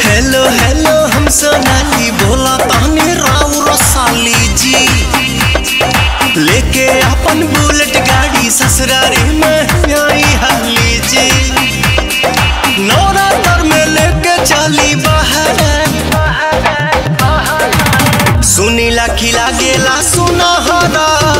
hello hello हम सोनाली बोला तानी राव रसाली जी लेके अपन बुलेट गाड़ी ससुरारी में आई हाली जी नवरात्र में लेके चली बाहर सुनीला खिला गेला सुनहरा